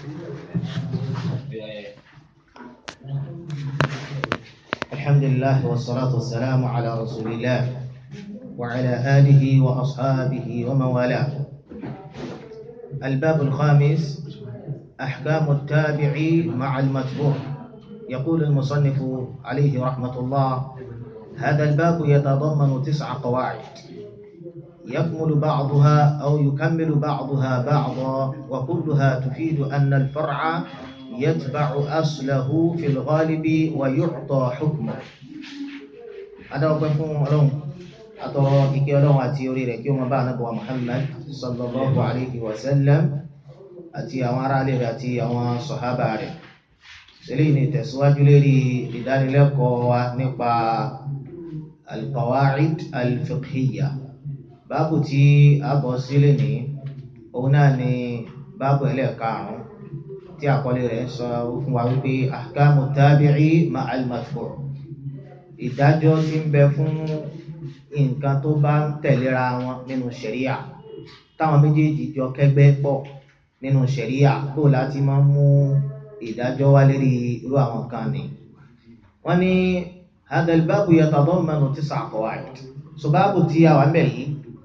الحمد لله والصلاة والسلام على رسول الله وعلى آله وأصحابه ومن والاه الباب الخامس أحكام التابع مع المتبوع يقول المصنف عليه رحمة الله هذا الباب يتضمن تسع قواعد يكمل بعضها أو يكمل بعضها بعضا وكلها تفيد أن الفرع يتبع أصله في الغالب ويعطى حكمه هذا وقف لهم أترى إكي لهم أتي أريد يوم بعد نبوة محمد صلى الله عليه وسلم أتي أمر عليه أتي أمر صحابة عليه سليني تسواج لي لدار لكم نقبع القواعد الفقهية báàbù tí a bọ̀ sílẹ̀ ní òun náà ni báàbù ẹlẹ́ẹ̀karùn-ún tí àkọlé rẹ̀ sọ fún wa wípé ahkamu tabi'i ma'al matbu' ìdájọ́ tí ń bẹ fún nǹkan tó bá ń tẹ̀léra wọn nínú ṣẹ̀ríà táwọn méjèèjì jọ kẹ́gbẹ́ pọ̀ nínú ṣẹ̀ríà tó láti máa ń mú ìdájọ́ wá lérí irú àwọn kan ni wọ́n ní hadha al-babu yatadammanu tis'a qawaid so báàbù tí a wà ń bẹ̀ yìí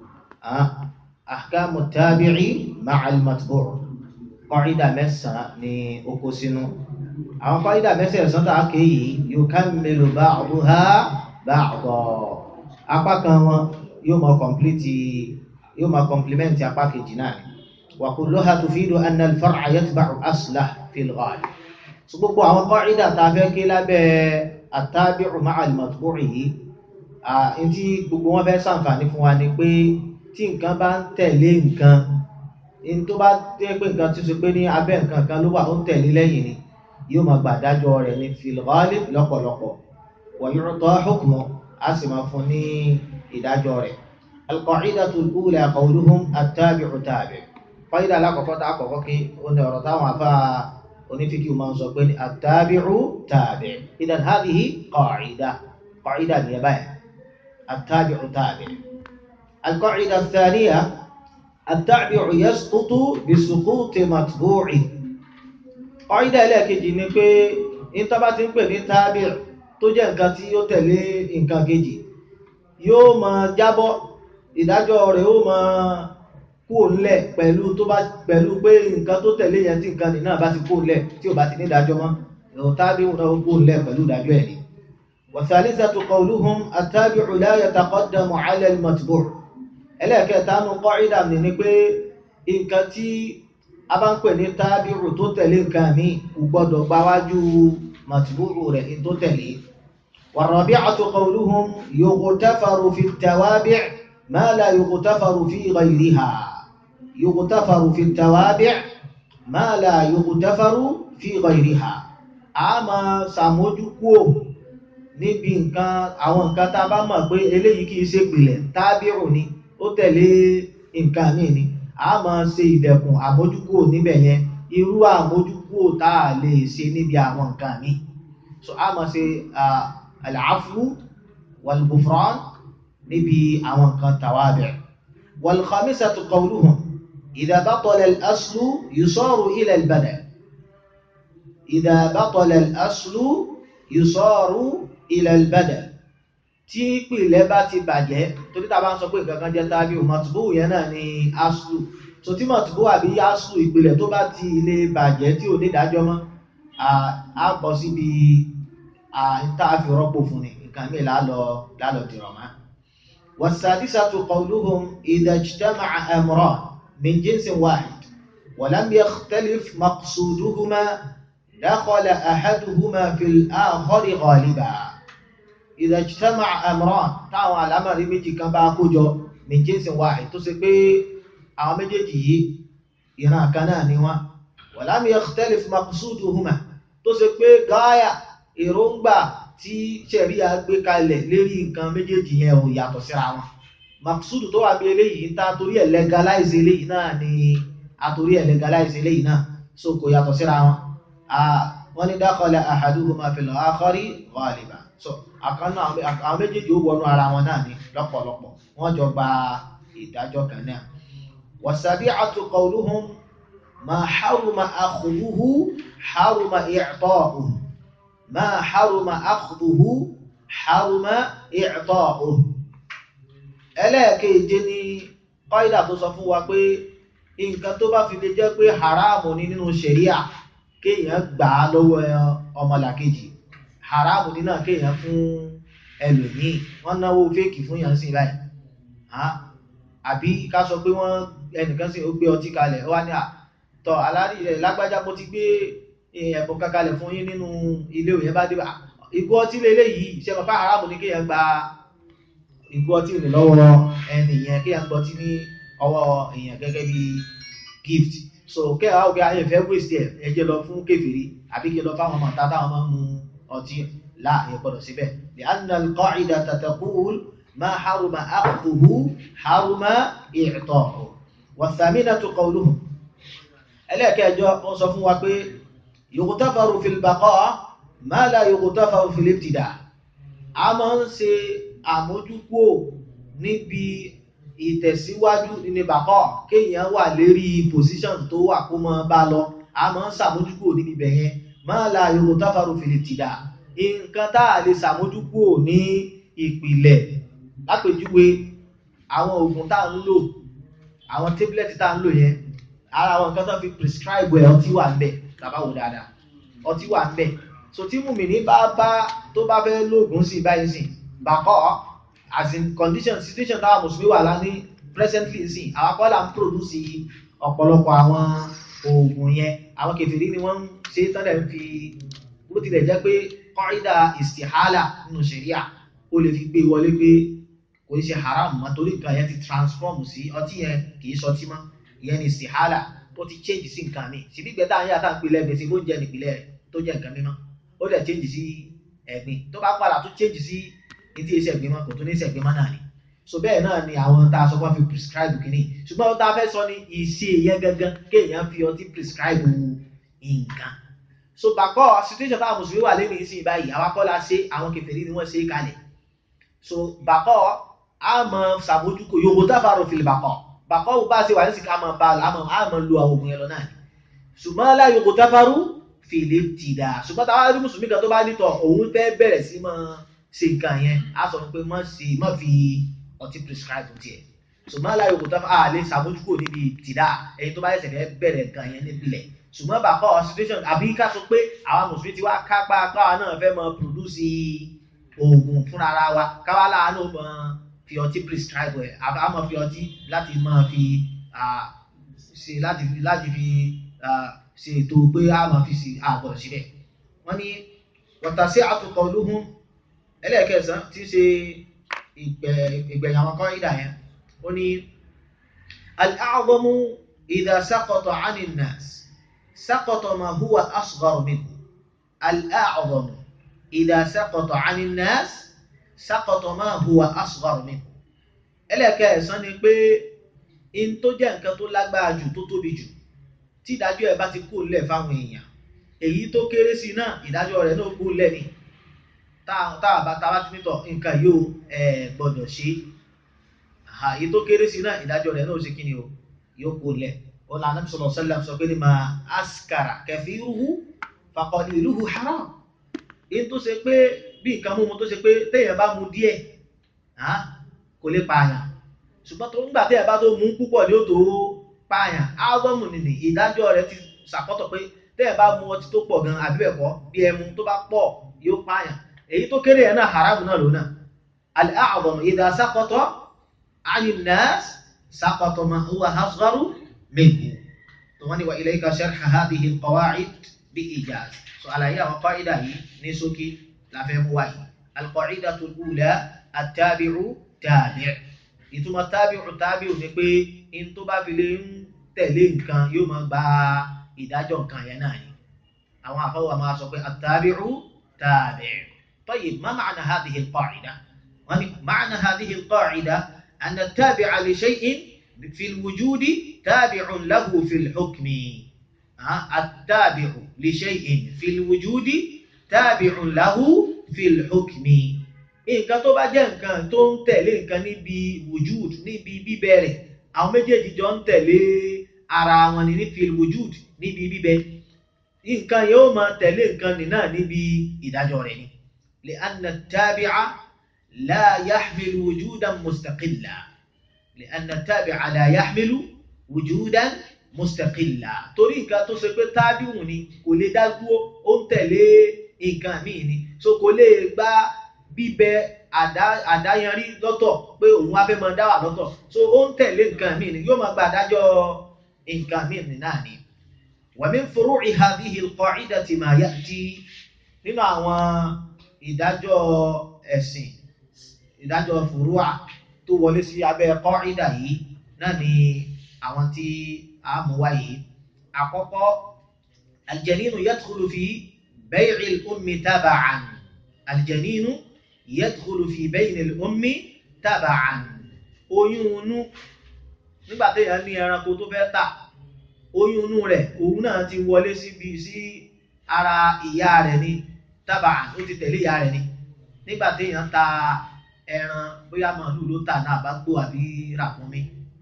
أحكام التابع مع المتبوع قاعدة مسا ni oko sínú àwọn قاعدة مسا ẹ̀sán tàà kéyìí يكمل بعضها بعضا apá kan wọn yóò máa complete yóò máa complement apá kejì náà ni وكلها تفيد أن الفرع يتبع أصله في الغالب so gbogbo àwọn قاعدة tàà fẹ́ ké lábẹ́ التابع مع المتبوع yìí ntí gbogbo wọn fẹ́ ṣàǹfààní fún wa ni pé tí nǹkan bá ń tẹ̀lé nǹkan in tó bá tẹ́ pé nǹkan tí ó ṣe pé ní abẹ́ nǹkan kan ló wà ó ń tẹ̀lé lẹ́yìn ni yóò máa gbàdájọ́ rẹ̀ ní fil ghalib lọ́pọ̀lọpọ̀ wa yu'ta hukmu a sì máa fún ní ìdájọ́ rẹ̀ al-qa'idatu al-ula qawluhum at-tabi'u tabi' qaida alákọ̀ọ́kọ́ tá a kọ̀kọ́ kí ó ní ọ̀rọ̀ táwọn afá onífíkì máa ń sọ pé ní at-tabi'u tabi' idan hadhihi qa'ida qa'ida ni ẹ báyìí at-tabi'u tabi' القاعدة الثانية التابع يسقط بسقوط متبوعه قاعدة ẹlẹ́ẹ̀kejì ni pé in tó bá ti ń pè ní tábìr tó jẹ́ nǹkan tí ó tẹ̀lé nǹkan kejì yóò máa jábọ́ ìdájọ́ rẹ̀ ó máa kú òǹlẹ̀ pẹ̀lú tó bá pẹ̀lú pé nǹkan tó tẹ̀lé yẹn tí nǹkan nìyẹn bá ti kú òǹlẹ̀ tí ò bá ti ní ìdájọ́ mọ́ tábìr náà ó kú òǹlẹ̀ pẹ̀lú ìdájọ́ ẹ̀ ni. والثالثة قولهم التابع لا يتقدم على المتبوع ẹlẹ́ẹ̀kẹta nu kọ́ìdà ní ni pé nǹkan tí a bá ń pè ní tábìrù tó tẹ̀lé nǹkan mi kò gbọ́dọ̀ gbáwájú màtìbúrù rẹ̀ tó tẹ̀lé والرابعة قولهم يغتفر في التوابع ما لا يغتفر في غيرها يغتفر في التوابع ما لا يغتفر في غيرها àmọ́ sàmójúkúò níbi nǹkan àwọn nǹkan tá a bá mọ̀ pé eléyìí kìí ṣe pìlẹ̀ tábìrù ni ó tẹ̀lé nǹkan míì ni a máa ṣe ìdẹ̀kùn àmójúkúò níbẹ̀ yẹn irú àmójúkúò tá a lè ṣe níbi àwọn nǹkan míì so a máa ṣe al-afwu wal-ghufran níbi àwọn nǹkan tawabi' wal-khamisatu qawluhum idha batala al-aslu yusaru ila al-badal idha batala al-aslu yusaru ila al-badal tí ìpìlẹ̀ bá ti bàjẹ́ torí tá a bá ń sọ pé nǹkan kan jẹ́ tábí o mọ̀tìbó yẹn náà ni aslu so tí mọ̀tìbó àbí aslu ìpìlẹ̀ tó bá ti lè bàjẹ́ tí ò ní ìdájọ́ mọ́ a bọ̀ síbi tá a fi rọ́pò fún ni nǹkan mi lálọ́ lálọ́ dìrọ̀ mọ́. والسادسة قولهم إذا اجتمع أمران من جنس واحد ولم يختلف مقصودهما دخل أحدهما في الآخر غالبا إذا اجتمع أمران táwọn àlámọ̀rí méjì kan bá kó jọ min jinsin wahid tó ṣe pé àwọn méjèèjì yìí ìran kan náà ni wọ́n ولم يختلف مقصودهما tó ṣe pé gáyà èròǹgbà tí ṣẹ̀ríà gbé kalẹ̀ lérí nǹkan méjèèjì yẹn ò yàtọ̀ síra wọn maqsudu tó wà bí eléyìí ń ta torí ẹ̀ legalize eléyìí náà ni àtorí ẹ̀ legalize eléyìí náà so kò yàtọ̀ síra wọn wọ́n ní dakhala ahaduhuma fil akhari ghaliban so àkànnà àwọn méjèèjì ó wọnú ara wọn náà ní lọ́pọ̀lọpọ̀ wọ́n jọ gba ìdájọ́ kan náà wasabi'atu qawluhum ma haruma akhduhu haruma i'ta'uhu ma haruma akhduhu haruma i'ta'uhu ẹlẹ́ẹ̀keje ni kọ́ìdà tó sọ fún wa pé nǹkan tó bá fi lè jẹ́ pé haramu ní nínú ṣẹ̀ríà kéèyàn gbà á lọ́wọ́ ọmọlàkejì haramu ní náà kéèyàn fún ẹlòmíì wọ́n náwó fèkì fún yàn sí báyìí àbí ká sọ pé wọ́n ẹnìkan sì ó gbé ọtí kalẹ̀ ó wá ní àtọ̀ alárí rẹ̀ lágbájá mo ti gbé ẹ̀bùn kankalẹ̀ fún yín nínú ilé òyìn bá dé bá ìgò ọtí lélẹ́yìí ṣe mọ̀ pé haramu ní kéèyàn gba ìgò ọtí rẹ̀ lọ́wọ́ ẹni yẹn kéèyàn gbọ́ ọtí ní ọwọ́ èèyàn gẹ́gẹ́ bí gift so kẹ́ ẹ̀ ọ̀gá ayé fẹ́ waste ẹ̀ ẹ jẹ́ lọ fún kèfèrí àbí kí lọ fáwọn ọmọ tá táwọn máa ń mu ọtí láà ẹ̀ gbọ́dọ̀ síbẹ̀ li anna al-qa'idata taqul ma haruma akhdhuhu haruma i'ta'uhu wa thaminatu qawluhum ẹlẹ́ẹ̀kẹjọ wọ́n sọ fún wa pé yughtafaru fil baqa' ma la yughtafaru fil ibtida' a máa ń ṣe àmójúkúò níbi ìtẹ̀síwájú ní bàkọ́ kéèyàn wà lérí position tó wà kó mọ́ bá lọ a máa ń sàmójúkúò níbi bẹ̀yẹn máa la yughtafaru fil ibtida' nǹkan tá a lè sàmójúkúò ní ìpìlẹ̀ lápèjúwe àwọn oògùn tá a ń lò àwọn tablet tá a ń lò yẹn ara àwọn nǹkan tó fi prescribe ẹ̀ ọtí wà ń bẹ̀ tàbá wò dáadáa ọtí wà ń bẹ̀ so tí mùmìnì bá bá tó bá fẹ́ lóògùn sí báyìí sìn bàkọ́ as in condition situation táwọn mùsùlùmí wà lá ní presently sìn àwọn akọ́là ń produce ọ̀pọ̀lọpọ̀ àwọn oògùn yẹn àwọn kèfèrí ni wọ́n ń ṣe tọ́lẹ̀ ń fi bó tilẹ̀ jẹ́ pé kọ́rídà istihala nínú ṣẹ̀ríà ó lè fi gbé wọlé pé kò ní ṣe haram mọ́ torí nǹkan yẹn ti transform sí ọtí yẹn kì í ṣọtí mọ́ ìyẹn ni istihala ó ti change sí nǹkan mi síbí gbẹ́tà ń yà tá à ń pilẹ̀ gbèsè ló ń jẹ nípìnlẹ̀ rẹ̀ tó jẹ́ nǹkan mímọ́ ó dẹ̀ change sí ẹ̀gbin tó bá padà tó change sí etí iṣẹ́ ẹ̀gbin mọ́ kò tún ní iṣẹ́ ẹ̀gbin mọ́ náà ni so bẹ́ẹ̀ náà ni àwọn tá a sọ pé wọ́n fi prescribe kìíní ṣùgbọ́n ohun tá a fẹ́ sọ ni ìṣe yẹn gangan kéèyàn fi ọtí prescribe nǹkan so bàkọ́ situation táwọn mùsùlùmí wà lẹ́nu ìsìn báyìí àwọn akọ́lá ṣe àwọn kèfèrí ni wọ́n ṣe é kalẹ̀ so bàkọ́ a mọ̀ ṣàmójúkò yòówó tábàrò fìlì bàkọ́ bàkọ́ bá ṣe wà ní sìkà mọ̀ bá a mọ̀ a mọ̀ lu àwọn oògùn yẹn lọ náà ni ṣùgbọ́n láyò kò tábàrò fìlì tìdá ṣùgbọ́n táwọn arí mùsùlùmí kan tó bá nítọ̀ òun fẹ́ bẹ̀rẹ̀ sí mọ́ ṣe nǹkan yẹn a sọ pé mọ́ sí mọ́ fi ọtí prescribe tiẹ̀ ṣùgbọ́n láyò kò tábàrò a lè ṣàmójúkò níbi tìdá ẹni tó bá yẹ sẹ̀fẹ̀ bẹ̀rẹ̀ nǹkan yẹn nípìnlẹ̀ ṣùgbọ́n bàkọ́ situation àbí ká sọ pé àwọn mùsùlùmí ti wá kápá káwa náà fẹ́ mọ produce oògùn fúnra ara wa káwa láàánú mọ fi ọtí prescribe ẹ̀ a mọ̀ fi ọtí láti mọ̀ fi ṣe láti fi láti fi ṣe ètò pé a mọ̀ fi ṣe àgbọ̀dọ̀ síbẹ̀ wọ́n ní wọ̀tàṣí àtúkọ̀ olóhùn ẹlẹ́ẹ̀kẹsàn tí ń ṣe ìgbẹ̀yìn àwọn kan ìdá yẹn ó ní al-a'zamu idha saqata 'ani an-nas سقط ما هو أصغر منه الأعظم إذا سقط عن الناس سقط ما هو أصغر منه ẹlẹ́ẹ̀kẹsàn ni pé in tó jẹ́ nǹkan tó lágbára jù tó tóbi jù tí ìdájọ́ ẹ̀ bá ti kú lẹ̀ fáwọn èèyàn èyí tó kéré sí náà ìdájọ́ rẹ̀ náà kú lẹ̀ ni tá a bá ta bá ti nítọ̀ nǹkan yóò ẹ̀ gbọ́dọ̀ ṣe èyí tó kéré sí náà ìdájọ́ rẹ̀ náà ó ṣe kí ni o yóò kú lẹ̀ ọ̀nà ànábì sallallahu alaihi wasallam sọ pé ní máa askara kathiruhu faqaliluhu haram èyí tó ṣe pé bí nǹkan mímu tó ṣe pé téèyàn bá mu díẹ̀ kò lè pààyàn ṣùgbọ́n tó ń gbà téèyàn bá tó mú púpọ̀ ní ó tó pààyàn álbọ́ọ̀mù nìní ìdájọ́ rẹ̀ ti ṣàkọ́tọ̀ pé téèyàn bá mu ọtí tó pọ̀ gan àbí bẹ́ẹ̀ kọ́ bí ẹmu tó bá pọ̀ yóò pààyàn èyí tó kéré yẹn náà haram náà lónà al-a'zamu idha saqata 'ani an-nas saqata ma huwa asgharu منه ومن وإليك شرح هذه القواعد بإيجاز سؤال هي قاعدة هي نسوكي لا فهم واي القاعدة الأولى التابع تابع ìtumọ̀ tábìrù tábìrù ni pé in tó bá fi lè ń tẹ̀lé nǹkan yóò máa gba ìdájọ́ nǹkan yẹn náà ni àwọn àfọwọ́ máa sọ pé àtàbìrù tábìrù طيب ما معنى هذه القاعدة؟ معنى هذه القاعدة أن التابع لشيء في الوجود تابع له في الحكم التابع لشيء في الوجود تابع له في الحكم nǹkan tó bá jẹ́ nǹkan tó ń tẹ̀lé nǹkan níbi wujud níbi bíbẹ̀rẹ̀ àwọn méjèèjì jọ ń tẹ̀lé ara wọn ni ní fil wujud níbi bíbẹ nǹkan yóò máa tẹ̀lé nǹkan nì náà níbi ìdájọ́ rẹ̀ ni li anna tabi'a la yahmilu wujudan mustaqilla li anna tabi'a la yahmilu wujudan mustaqilla torí nǹkan tó ṣe pé tábìwù ni kò lè dá dúró ó ń tẹ̀lé nǹkan míì ni so kò lè gba bíbẹ àdáyanrí lọ́tọ̀ pé òun wá fẹ́ máa dá wà lọ́tọ̀ so ó ń tẹ̀lé nǹkan míì ni yóò máa gba àdájọ́ nǹkan míì ni náà ni. wa min furu'i hadhihi al-qa'idati ma ya'ti nínú àwọn ìdájọ́ ẹ̀sìn ìdájọ́ furu'a tó wọlé sí abẹ́ qa'ida yìí náà ni àwọn tí a mú wá yìí. àkọ́kọ́ al-janinu yadkhulu fi bay'i al-ummi taba'an al-janinu yadkhulu fi bayni al-ummi taba'an oyún inú nígbà téèyàn ní ẹranko tó fẹ́ tà oyún inú rẹ̀ òun náà ti wọlé síbi sí ara ìyá rẹ̀ ní taba'an ó ti tẹ̀lé ìyá rẹ̀ ní nígbà téèyàn ta ẹran bóyá màálù ló tà náà bá gbó àbí ràkúnmí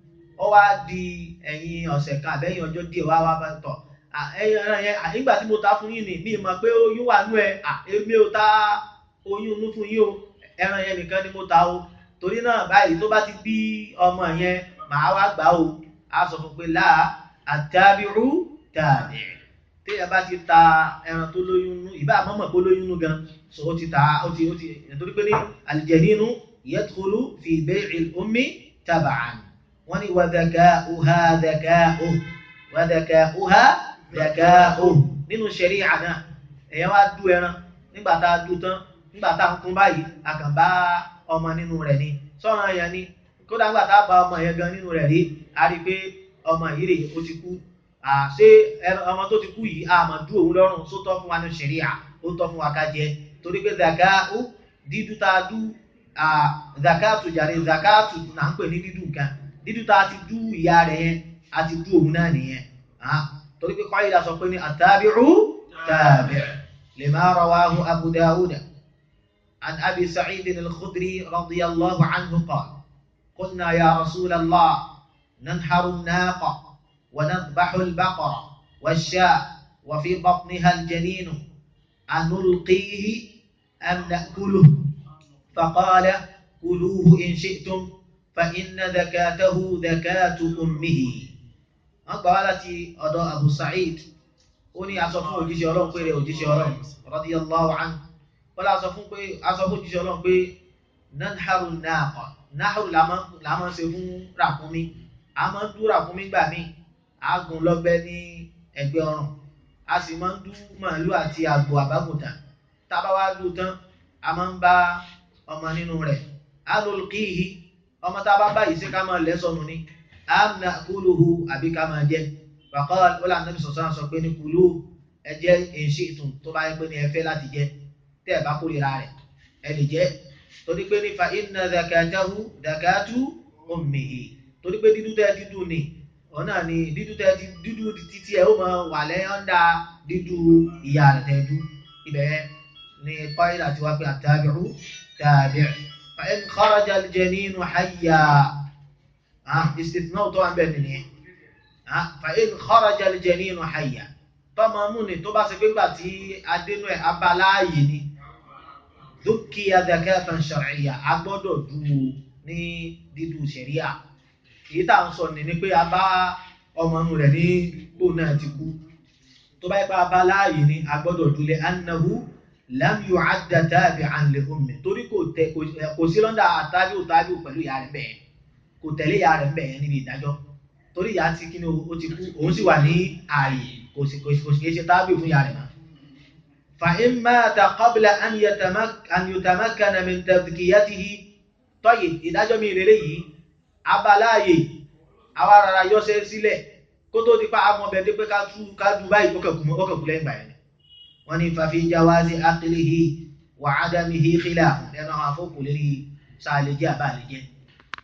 ó wá di ẹ̀yìn ọ̀sẹ̀ kan àbẹ́yìn ọjọ́ díẹ̀ wá wá bá tọ̀ ẹran yẹn nígbà tí mo ta fún yín ni mi mọ̀ pé oyún wà nú ẹ èmi ò ta oyún inú fún yín o ẹran yẹn nìkan ni mo ta o torí náà báyìí tó bá ti bí ọmọ yẹn màá wá gbà o á sọ fún pé láà àtàbírú tàbí téèyàn bá ti ta ẹran tó lóyún nú ìbá àmọ́mọ̀ pé lóyún nú gan so ó ti ta ó ti ó ti nítorí pé ní aljaninu yadkhulu fi bay'il ummi tab'an wọ́n ní wa dhaka'uha dhaka'uhu wa dhaka'uha dhaka'uhu nínú ṣẹ̀rí'à náà èèyàn wá dú ẹran nígbà tá a dú tán nígbà tá a ń kún báyìí a kàn bá ọmọ nínú rẹ̀ ni sọ́ràn yẹn ni kódà nígbà tá a bá ọmọ yẹn gan nínú rẹ̀ rí a rí i pé ọmọ yìí rè ó ti kú ṣé ọmọ tó ti kú yìí a máa dú òun lọ́rùn tó tọ́ fún wa ní ṣẹ̀rí'à ó tọ́ fún wa ká jẹ torí pé zakatu dídú tá a dú zakatu jàre zakatu là ń pè ní dídú nǹkan dídú tá a ti dú ìyá rẹ̀ yẹn a ti dú òun náà nìyẹn torí pé kọ́yìdá sọ pé ní àtàbí'u tàbí' lima rawahu Abu Dawud عن أبي سعيد الخدري رضي الله عنه قال قلنا يا رسول الله ننحر الناقة ونذبح البقرة والشاة وفي بطنها الجنين أنلقيه أم نأكله فقال كلوه إن شئتم فإن ذكاته ذكاة أمه أقبلت أداء أبو سعيد أني أصفه وجيش يرون قيري وجيش يرون رضي الله عنه wọ́n lọ sọ fún pé aṣọ fún jíṣẹ́ ọlọ́run pé nanharu naqa naharu la máa ń ṣe fún ràkúnmí a máa ń dú ràkúnmí gbà míì a gùn lọ́gbẹ́ ní ẹgbẹ́ ọrùn a sì máa ń dú màálù àti àgbò àbágùntà tá a bá wá dú tán a máa ń bá ọmọ nínú rẹ̀ alulqihi ọmọ tá a bá báyìí ṣé ká máa lẹ́ sọnù ni am na'kuluhu àbí ká máa jẹ wàkọ́ ọ̀là nàbì sọ̀sọ́ sọ pé ní kulu ẹ jẹ́ èṣì ìtùn tó bá yẹ pé ní ẹ fẹ́ láti jẹ tẹ́ ẹ̀ bá kórìíra rẹ̀ ẹ lè jẹ́ torí pé nífa inna zakatahu zakatu ummihi torí pé dídú tẹ́ dídú ni ọ̀nà ni dídú tẹ́ dídú títí ẹ̀ ó máa wà lẹ́yìn ọ̀ndà dídú ìyá rẹ̀ tẹ́ dú ibẹ̀ ni kọ́ìlà ti wá pé àtàbíru tàbí fa in kharaja al-janinu hayya istithna tó wà ń bẹ̀ nìyẹn fa in kharaja al-janinu hayya tọ́mọ mú ni tó bá ṣe pé gbà tí adénú ẹ̀ abaláàyè ni dúkìá zakatan shar'iyya a gbọ́dọ̀ dú ní dídú ṣẹ̀ríà èyí tá à ń sọ ní ni pé a bá ọmọ inú rẹ̀ ní gbò náà ti kú tó bá yẹ pé abaláàyè ni a gbọ́dọ̀ dúlé annahu lam yu'adda tabi'an li ummi torí kò tẹ kò sí lọ́ndà àtàbí òtàbí pẹ̀lú ìyá rẹ̀ bẹ́ẹ̀ kò tẹ̀lé ìyá rẹ̀ bẹ́ẹ̀ níbi ìdájọ́ torí ìyá ti kí ni ó ti kú òun sì wà ní ààyè kò sì kò sì ṣe tábì fún ìyá rẹ̀ mọ́. فإن مات قبل أن يتمك أن يتمكن من تذكيته طيب ìdájọ́ mi rere yìí abaláàyè àwa rárá yọ́sẹ̀ sílẹ̀ kó tó di pa àmọ́ bẹ̀ dé pé ká tú ká du báyìí kókè kú kókè kú lẹ́yìn báyìí wọ́n ní ففي جواز عقله وعدمه خلاف lẹ́nu àwọn afọ́kù lérí sáàlẹ̀ jẹ́ àbá àlẹ̀ jẹ́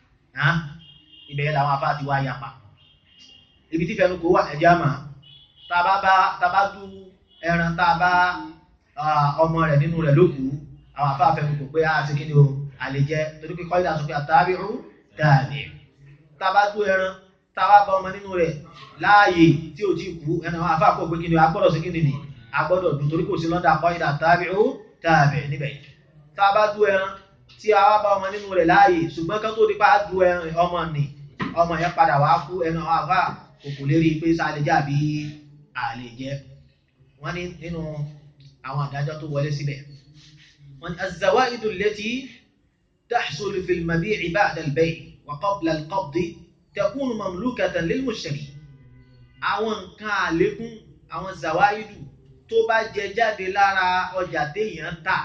ibẹ̀ làwọn afá ti wá yapa ibi tí fẹnu kò wà ẹ̀jẹ̀ àmà tàbá bá tàbá du ẹran tàbá ọmọ rẹ̀ nínú rẹ̀ lókù àwọn afá fẹnu kò pé àti kí ni o àlè jẹ torí pé kọ́lá sọ pé àtàbíru dàbí tàbá du ẹran táwa bá ọmọ nínú rẹ̀ láàyè tí ò tí kú ẹnu àwọn afáàkó pé kí ni agbọ́dọ̀ sí kí ni ni agbọ́dọ̀ dùn torí kò sí lọ́dà kọ́ìdà tabi'u tabi' níbẹ̀ tá a bá dú ẹran tí a wá bá ọmọ nínú rẹ̀ láàyè ṣùgbọ́n kan tó di pa dú ẹran ọmọ nì ọmọ yẹn padà wá kú ẹnu àwọn afá kòkò lérí pé sáà jẹ́ àbí àlè jẹ́ wọ́n ní nínú àwọn àdájọ́ tó wọlé síbẹ̀ wọ́n ní az-zawaidu allati tahsulu fil mabi'i ba'da al-bay' wa qabla al-qabdi takunu mamlukatan lil mushtari àwọn nǹkan àlékún àwọn zawaidu tó bá jẹ jáde lára ọjà téèyàn tà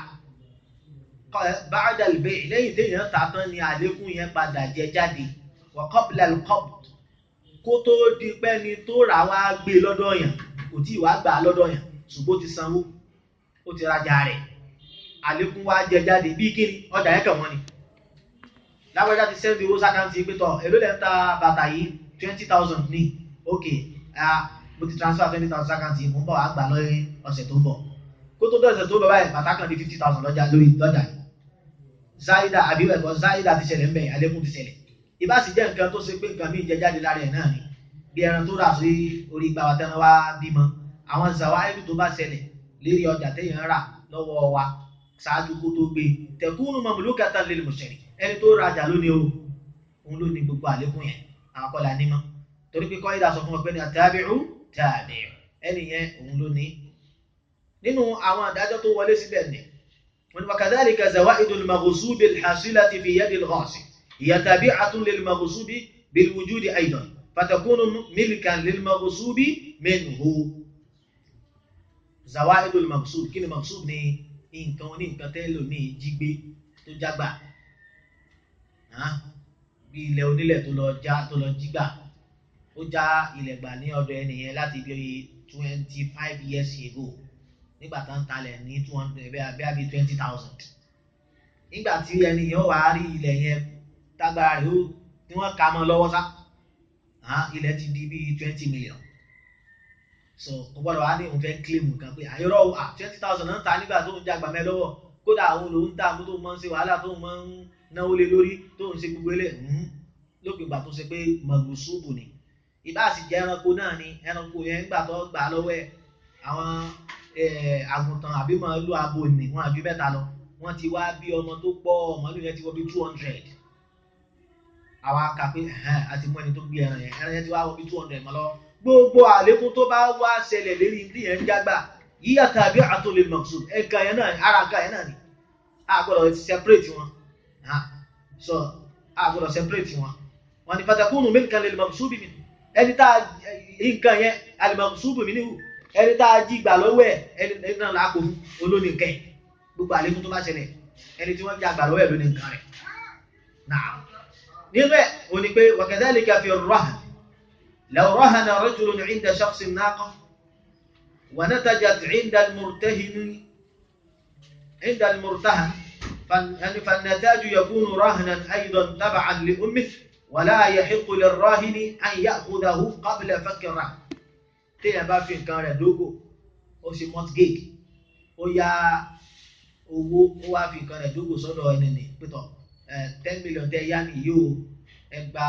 ba'da al-bay' lẹ́yìn téèyàn tà tán ni àlékún yẹn padà jẹ jáde wa qabla al-qabd kó tó di pẹ́ni tó rà wá gbé lọ́dọ̀ yàn kò tí ì wá gbà lọ́dọ̀ yàn ṣùgbọ́n ó ti sanwó ó ti rajà rẹ̀ àlékún wá jẹ jáde bí kíni ọjà yẹn kàn wọ́n ni lágbájá ti sẹ́ndì owó sákàǹtì pétọ̀ èló lẹ́ ń ta bàtà yìí twenty thousand ní ok mo ti transfer twenty thousand sákàǹtì mo ń bọ̀ wá gbà lọ́yìn ọ̀sẹ̀ tó ń bọ̀ kó tó dọ̀sẹ̀ tó ń bọ̀ báyìí bàtà kan di fifty thousand lọ́jà lórí lọ́jà yìí záídà àbí ẹ̀kọ́ záídà ti ṣẹlẹ̀ ń bẹ̀ àlékún ti ṣẹlẹ̀ ìbá sì jẹ́ nǹkan tó ṣe pé nǹkan míì jẹ jáde lára ẹ̀ náà ni bí ẹran tó rà sí orí ìgbà wa tẹ́ran wá bímọ àwọn zawaidu tó bá ṣẹlẹ̀ lérí ọjà téèyàn rà lọ́wọ́ wa ṣáájú kó tó gbé tẹ̀kúnnù mamlukatan lil mushtari ẹni tó rajà lónìí o òun ló ní gbogbo àlékún yẹn àwọn kọ́lá nímọ̀ torí pé kọ́ídà sọ fún ọgbẹ́ni àtàbíù tàbíù ẹni yẹn òun ló ní. nínú àwọn àdájọ́ tó wọlé síbẹ̀ ni wọn wa kadhalika zawaidul maghsubi alhasilati fi yadi alghasib hiya tabi'atun lil maghsubi bil wujudi aidan fatakunu milkan lil maghsubi minhu zawaidul maghsub kí ni maghsub ni nǹkan oní nǹkan tẹ́lómi jí gbé tó jágbà bí ilẹ̀ onílẹ̀ tó lọ já tó lọ jí gbà ó já ilẹ̀ gbà ní ọ̀dọ̀ ẹnìyẹn láti bí twenty five years ago nígbà tá ń talẹ̀ ní two hundred bẹ́ẹ̀ bí twenty thousand nígbà tí ẹnìyẹn wà á rí ilẹ̀ yẹn tágbára rẹ̀ ó tí wọ́n ka mọ́ lọ́wọ́ sá ilẹ̀ ti di bí twenty million so kò gbọ́dọ̀ wá ní òun fẹ́ claim nǹkan pé àyọ̀rọ̀ twenty thousand náà ń ta nígbà tó ń jagbà mẹ́ lọ́wọ́ kódà àwọn lòun tà mú tó máa ń ṣe wàhálà tó máa ń náwó lé lórí tó ń ṣe gbogbo ilé lópin ìgbà tó ṣe pé mọ̀gùsùbù ni ìbá sì jẹ́ ẹranko náà ni ẹranko yẹn ń gbà tó gbà lọ́wọ́ ẹ̀ àwọn àgùntàn àbí màálù abo nì wọn àbí mẹ́ta lọ wọ́n ti wá bí ọmọ tó pọ̀ màálù yẹn ti wọ́ bí two hundred àwa kà pé àti mú ẹni tó gbé ẹran yẹn ẹran yẹn ti wá wọ́ bí two hundred mọ́ lọ gbogbo àlékún tó bá wá ṣẹlẹ̀ lérí ní yẹn ń jágbà yíyá tàbí àtòlè mọ̀gùsùbù ẹ̀ka yẹn náà ara nǹkan yẹn náà ni a gbọ́dọ̀ separate wọn so a gbọ́dọ̀ separate wọn wọn ni fatakunu milkan lil maghsubi min ẹni tá nǹkan yẹn al maghsubi minhu ẹni tá a jí gbà lọ́wọ́ ẹ̀ ẹni náà làákò fún olóní nǹkan ẹ̀ gbogbo àlékún tó bá ṣẹlẹ̀ ẹni tí wọ́n já gbà lọ́wọ́ ẹ̀ lóní nǹkan rẹ̀ náà nínú ẹ̀ o ní pé wa kadhalika fi ar-rahn law rahana rajulun 'inda shakhsin naqa wa natajat 'inda al-murtahin 'inda al-murtahan فالنتاج يكون رهنا أيضا تبعا لأمه ولا يحق للراهن أن يأخذه قبل فك الرهن téèyàn bá fi nǹkan rẹ̀ dógò ó ṣe mortgage ó yá owó ó wá fi nǹkan rẹ̀ dógò sọ́dọ̀ ẹni nì pétọ̀ ten million tẹ́ yá ni yóò ẹ gba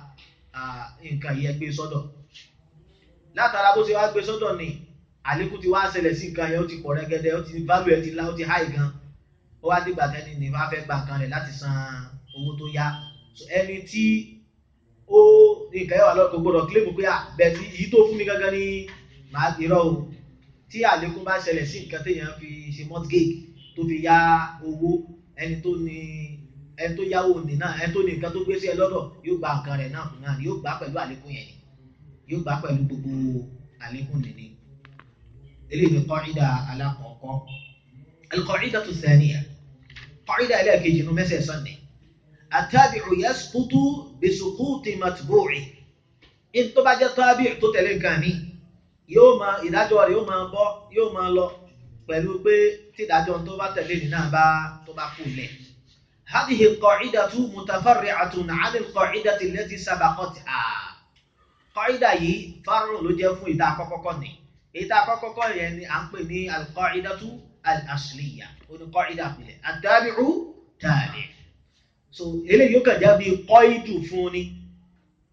nǹkan yìí ẹ gbé sọ́dọ̀ látara bó ṣe wá gbé sọ́dọ̀ ni àlékún ti wá ṣẹlẹ̀ sí nǹkan yẹn ó ti pọ̀ rẹ́gẹ́dẹ́ ó ti value ẹ̀ ti lá ó ti high gan ó wá dìgbà tẹ́ni ní wàá fẹ́ gba nǹkan rẹ̀ láti san owó tó yá ẹni tí ó nǹkan yẹn wà lọ́kọ̀ gbọ́dọ̀ kílèmù pé bẹ́ẹ̀ tí èyí tó fún mi gangan ni màá irọ́ o tí àlékún bá ṣẹlẹ̀ sí nǹkan téèyàn fi ṣe mortgage tó fi yá owó ẹni tó ní ẹni tó yáwó ní náà ẹni tó ní nǹkan tó gbé sí ẹ lọ́dọ̀ yóò gba nǹkan rẹ̀ náà náà yóò gbà pẹ̀lú àlékún yẹn ni yóò gbà pẹ̀lú gbogbo àlékún nìní eléyìí ni qaida alákọ̀ọ́kọ́ al-qa'idatu ath-thaniya qaida ẹlẹ́ẹ̀kejì inú mẹ́sẹ̀ sọ́nẹ̀ àtàbíù yasqutu bisuquti matbu'i in tó bá jẹ́ tábí tó tẹ̀lé nǹkan mi yóò máa ìdájọ́ rẹ̀ yóò máa bọ́ yóò máa lọ pẹ̀lú pé tí ìdájọ́ tó bá tẹ̀lé ní náà bá tó bá kú lẹ̀. hadhihi alqa'idatu mutafarri'atun 'an alqa'idati allati sabaqatha. qaida yìí fárùn ló jẹ́ fún ìta àkọ́kọ́kọ́ ni ìta àkọ́kọ́kọ́ yẹn ni à ń pè ní alqa'idatu al-asliya oní qaida àpilẹ̀ at-tabi'u tabi' so eléyìí yóò kàn já bí qaidu fún ni pé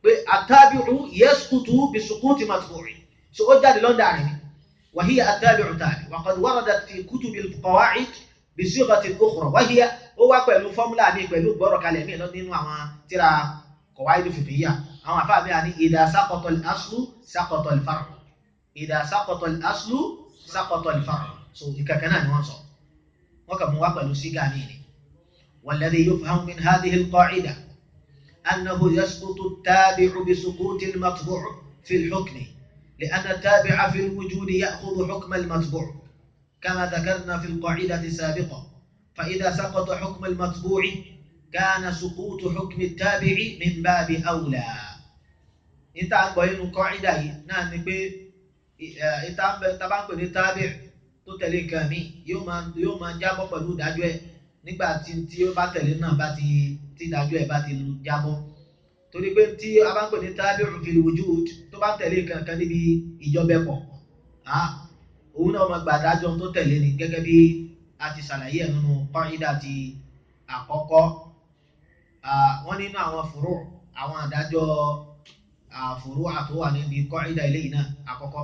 pé àtàbíù yasqutu bí suquti matbu'i so ó jáde lọ́dà rẹ̀ ni wàhíyà àtàbíù tàbí wa qad waradat fi kutubil qawa'id bí sighatin ukhra wàhíyà ó wá pẹ̀lú fọ́múlà mi pẹ̀lú gbọ́rọ̀ kalẹ̀ mi nínú àwọn tíra qawaid fiqhiyya àwọn àfáà mi à ní idha saqata al-aslu saqata al-far'u idha saqata al-aslu saqata al-far'u so ìkẹ̀kẹ́ náà ni wọ́n sọ wọ́n kà mú wá pẹ̀lú sígà ní ni والذي يفهم من هذه القاعدة أنه يسقط التابع بسقوط المطبوع في الحكم لأن التابع في الوجود يأخذ حكم المطبوع كما ذكرنا في القاعدة السابقة فإذا سقط حكم المطبوع كان سقوط حكم التابع من باب أولى انت عن قاعدة نعم انت طبعا التابع tó tẹ̀lé nǹkan mi yóò máa yóò máa jábọ́ pẹ̀lú ìdájọ́ ẹ̀ nígbà tí tí ó bá tẹ̀lé náà bá ti tí ìdájọ́ ẹ̀ bá ti jábọ́ torí pé tí a bá ń pè ní tabi'un fil wujud tó bá tẹ̀lé nǹkan kan níbi ìjọbẹ̀pọ̀ òun náà máa gbàdájọ́ tó tẹ̀lé ni gẹ́gẹ́ bí a ti ṣàlàyé ẹ̀ nínú qaida ti àkọ́kọ́ wọ́n nínú àwọn furu àwọn àdájọ́ furu àtúwà níbi qaida eléyìí náà àkọ́kọ́.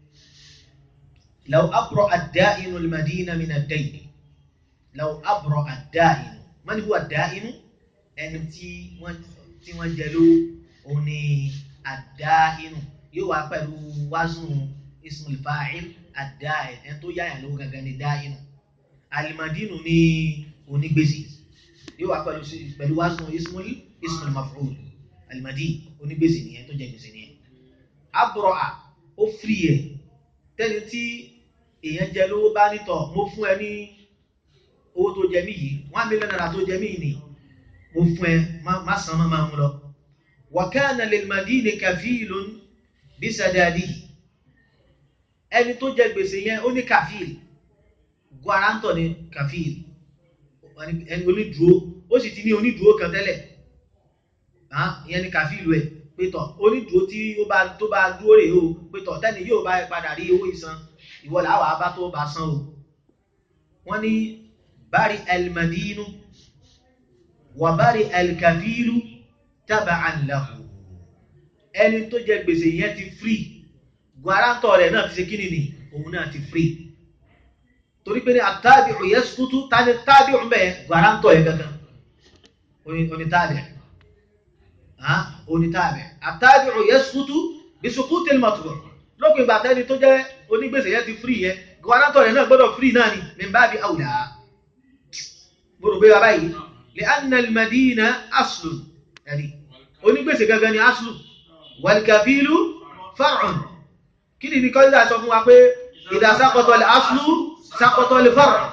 لو أبرأ الدائن المدينة من الدين لو أبرأ الدائن من هو الدائن أنتي tí wọ́n jẹ ló òní àdáinù yóò wá pẹ̀lú waznu ismul fa'il àdáin ẹni tó yáyà lówó gangan ní dáinù alimadinu ní onígbèsè yóò wá pẹ̀lú pẹ̀lú waznu ismul ismul maf'ul alimadin onígbèsè nìyẹn tó jẹ gbèsè nìyẹn abúrọ̀à ó firi ẹ̀ tẹ́ni tí èèyàn jẹ lówó bá nítọ̀ mo fún ẹ ní owó tó jẹ mí yìí one million naira tó jẹ mí ni mo fún ẹ má san má máa mú lọ. wa kana lil madini kafilun bí sadadihi ẹni tó jẹ gbèsè yẹn ó ní kafil guarantor ni kafil ẹni onídùúró ó sì ti ní onídùúró kan tẹ́lẹ̀ ìyẹn ni kafil ẹ̀ pétọ̀ onídùúró tí ó bá tó bá dúró rèé o pétọ̀ tẹ́ni yóò bá padà rí owó ìsan ìwọ làwọn abá tó bá san o wọ́n ní bari almadinu wà bari alkafilu taba'an lahu ẹni tó jẹ gbèsè yẹn ti free guarantor rẹ̀ náà ti ṣe kíni ni òun náà ti free torí pé ní àtàbíù yasqutu tani tábíù bẹ́ẹ̀ guarantor yẹn gangan onítàbíù onítàbíù àtàbíù yasqutu bí suquti al-matbu' lópin ìgbà tẹ́ni tó jẹ́ onígbèsè yẹn ti free yẹn guarantor yẹn náà gbọ́dọ̀ free náà ni min babi awla mo rò pé bàbá yìí li anna al-madina aslun ẹ̀rí onígbèsè gangan ni aslun wal-kafilu far'un kí ni nìkan ìdá sọ fún wa pé idha saqata al-aslu saqata al-far'u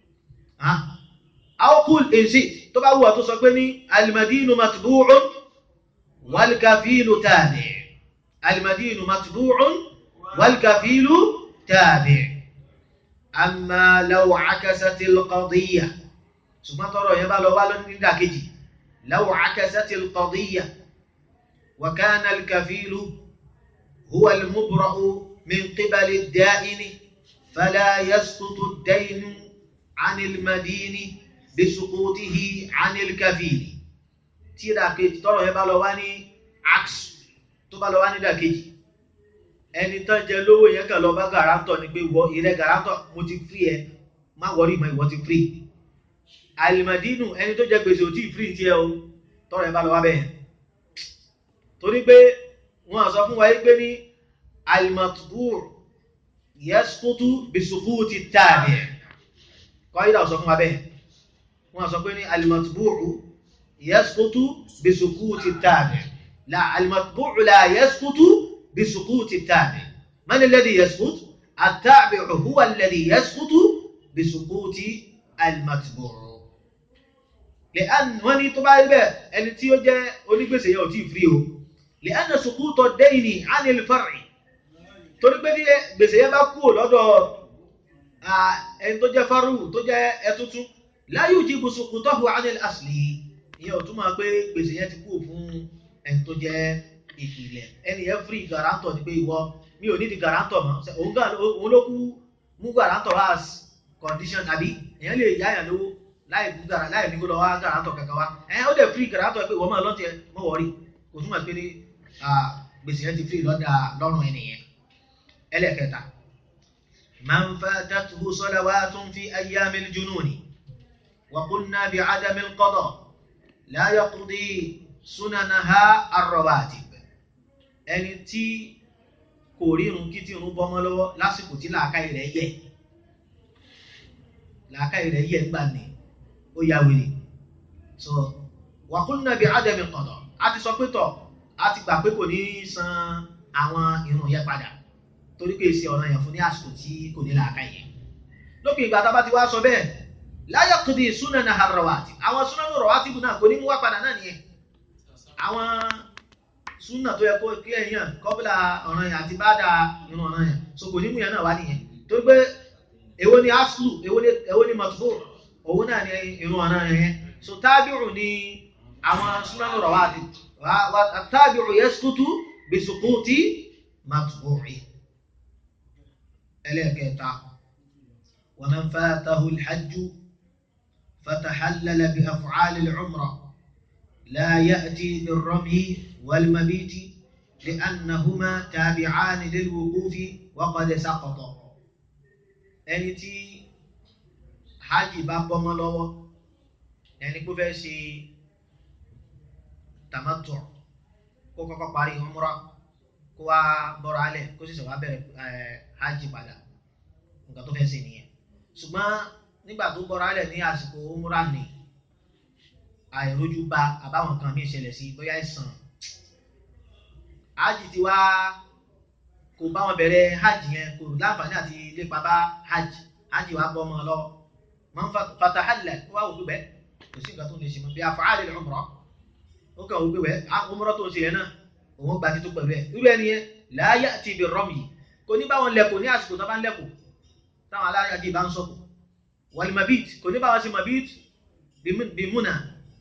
aw qul in shi'ta tó bá wù ọ́ tó sọ pé ní al-madinu matbu'un wal-kafilu tabi' al-madinu matbu'un والكفيل تابع أما لو عكست القضية ثم ترى يبقى لو بالون نداكجي لو عكست القضية وكان الكفيل هو المبرأ من قبل الدائن فلا يسقط الدين عن المدين بسقوطه عن الكفيل تيرا كيجي ترى يبقى لو واني عكس تبقى لو واني داكجي ẹni tán jẹ lówó yẹn kàn lọ bá gàrántọ̀ ni pé wọ ìrẹ́ gàrántọ̀ mo ti free ẹ má wọrí ìmọ̀ ìwọ ti free alimadinu ẹni tó jẹ gbèsè ò tí free ti ẹ o tọrọ ẹ bá lọ wá bẹ́ẹ̀ torí pé wọ́n sọ fún wa yí pé ní alimatubur yasqutu bisuquti tabi kọ́ ìdá sọ fún wa bẹ́ẹ̀ wọ́n sọ pé ní alimatubur yasqutu bisuquti tabi la alimatubur la yasqutu بسقوط التابع من الذي يسقط التابع هو الذي يسقط بسقوط المتبوع لأن وني طبعا بقى اللي تيو جاء ونقبس يو تي فريو لأن سقوط الدين عن الفرع torí pé ní gbèsè yẹn bá kúrò lọ́dọ̀ ẹni tó jẹ́ fárú tó jẹ́ ẹtútú la yujibu suqutahu anil asli ìyẹn ò túmọ̀ pé gbèsè yẹn ti kúrò fún ẹni tó jẹ́ ìpìlẹ̀ ẹni yẹn free guarantor ni pé ìwọ mi ò ní di guarantor mọ́ òun gan òun ló kú mú guarantor as condition tàbí èèyàn lè yáyàn lówó láì mú gara láì ní kó lọ wá guarantor kankan wá ẹ̀yìn ó dẹ̀ free guarantor pé ìwọ máa lọ́tì ẹ mọ́ wọ́rí kò túmọ̀ pé ní gbèsè yẹn ti fi lọ́dà lọ́rùn ẹnìyẹn ẹlẹ́kẹta man fatatuhu salawatun fi ayyamil jununi wa qulna bi adamil qada la yaqdi sunanaha ar-rawatib ẹni tí kò rírun kí tí irun bọ́mọ́ lọ́wọ́ lásìkò tí làákàyè rẹ̀ yẹ làákàyè rẹ̀ yẹ gbà ní ó yá wèrè so wa qulna bi adamil qada a ti sọ pé tọ̀ a ti gbà pé kò ní san àwọn irun yẹn padà torí pé èsì ọ̀ràn yẹn fún ní àsìkò tí kò ní làákà yẹn lópin ìgbà tá a bá ti wá sọ bẹ́ẹ̀ láyọ̀ kùdì súnà ar-rawatib àwọn súnà ar-rawatib náà kò ní mú wá padà náà nìyẹn àwọn súnà tó yẹ kó kí ẹ̀yàn kọ́bílà ọ̀ràn yẹn àti báàdà irun ọ̀ràn yẹn so kò ní mú yẹn náà wá nìyẹn torí pé èwo ni aslu èwo ni matbu òun náà ni irun ọ̀ràn yẹn so tábìrù ni àwọn súnà ar-rawatib والتابع يسقط بسقوط متبوعه ẹlẹ́ẹ̀kẹta ومن فاته الحج فتحلل بأفعال العمرة لا يأتي بالرمي والمبيت لأنهما تابعان للوقوف وقد سقط ẹni tí hajj bá bọ́mọ́ lọ́wọ́ ẹni kó fẹ́ ṣe tamattu kó kọ́kọ́ parí umra kó wá bọ́ra alẹ̀ kó sì sọ wá bẹ̀rẹ̀ hajj padà nǹkan tó fẹ́ ṣe nìyẹn ṣùgbọ́n nígbà tó bọ́ra alẹ̀ ní àsìkò umra ni àìrójú bá àbáwọn kan mí ìṣẹ̀lẹ̀ sí bóyá ìsàn hajj ti wá kò bá wọn bẹ̀rẹ̀ hajj yẹn kò láǹfààní àti lépa bá hajj hajj wá bọ́ ọmọ lọ man fatahalla kó wá òkú bẹ́ẹ̀ kò sí nǹkan tó lè ṣe mọ́ bí af'al al-umra ó kàn wípé wẹ́ ọmọrọ́ tó ń ṣe yẹn náà òun gba títún pẹ̀lú ẹ̀ irú ẹni yẹn la ya'ti bi rọ́mì kò ní báwọn lẹ́kọ̀ọ́ ní àsìkò tó bá ń lẹ́kọ̀ọ́ táwọn aláyàjì bá ń sọ̀kọ̀ wal mabit kò ní báwọn ṣe mabit bí múnà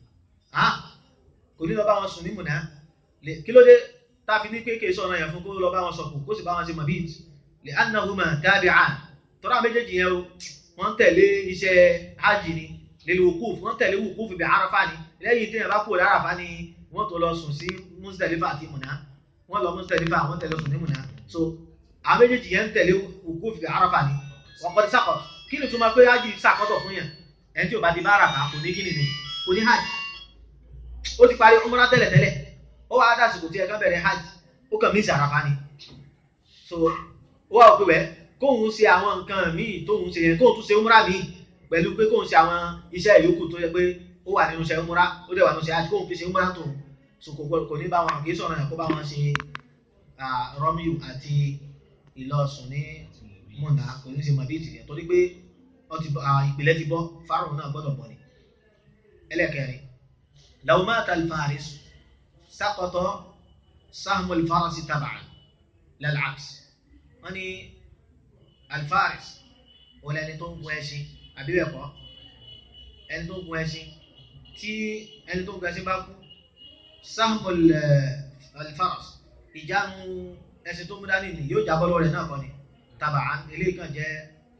kò ní lọ báwọn sùn ní múnà kí ló dé táfi ní kéèké sọ̀rọ̀ yẹn fún kó lọ báwọn sọ̀kọ̀ kó sì báwọn ṣe mabit li annahuma tabi'an tọ́ra méjèèjì yẹn wọ́n tẹ̀lé iṣẹ́ hajj ni lil wukuf wọ́n tẹ̀lé wukuf bí arafa ni lẹ́yìn tí yẹn bá kúrò lárafa ni wọ́n tó lọ sùn sí Muzdalifa àti Mùnà wọ́n lọ Muzdalifa wọ́n tẹ̀lé sùn ní Mùnà so àwọn méjèèjì yẹn ń tẹ̀lé wukuf bí arafa ni wọ́n kọ́ ti sàkọ̀ kí ni túmọ̀ pé hajj sàkọ́tọ̀ fún yẹn ẹni tí ò bá ti bá arafa kò ní kí ni kò ní hajj ó ti parí umrah tẹ́lẹ̀ tẹ́lẹ̀ ó wá dásìkò tí ẹ kàn bẹ̀rẹ̀ hajj ó kàn mí sí arafa ni so ó wà òkú bẹ́ẹ̀ kóhun ṣe àwọn nǹkan míì tóhun ṣe yẹn kóhun tún ṣe umrah míì pẹ̀lú pé kóhun ṣe àwọn iṣẹ́ ìyókù tó yẹ pé ó wà nínú iṣẹ́ umrah ó dẹ̀ wà nínú iṣẹ́ hajj kóhun fi ṣe umrah tó so kò gbọdọ̀ kò ní bá wọn kì í sọ̀rọ̀ yẹn kó bá wọn ṣe rọ́míù àti ìlọsùn ní múnà kò ní ṣe mọ̀bí ìtìyẹn torí pé ìpìlẹ̀ ti bọ́ fárùn náà gbọ́dọ̀ bọ̀ ni ẹlẹ́kẹrin law mata al-faris saqata sahmu al-farasi tab'an lal-'aks wọ́n ní alfaris wọ́n lẹ́ni tó ń gun ẹṣin àbí bẹ́ẹ̀ kọ́ ẹni tó ń gun ẹṣin tí ẹni tó ń gun ẹṣin bá kú sahmul alfaras ìjánu ẹṣin tó mú dání ni yóò jábọ́ lọ́wọ́ rẹ̀ náà kọ́ ni tàbá eléyìí kan jẹ́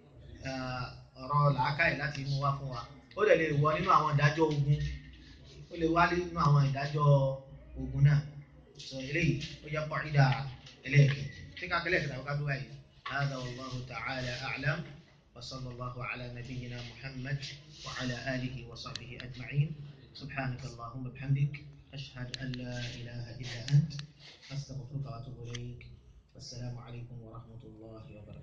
ọ̀rọ̀ làákàyè láti mú wá fún wa ó dẹ̀ lè wọ nínú àwọn ìdájọ́ ogun ó lè wá nínú àwọn ìdájọ́ ogun náà sọ eléyìí ó jẹ́ pọ̀ ìdá ẹlẹ́ẹ̀kejì tí ká kẹlẹ́ ìkẹta ọ̀ká bí wáyé. هذا والله تعالى أعلم وصلى الله على نبينا محمد وعلى آله وصحبه أجمعين سبحانك اللهم وبحمدك أشهد أن لا إله إلا أنت أستغفرك وأتوب إليك والسلام عليكم ورحمة الله وبركاته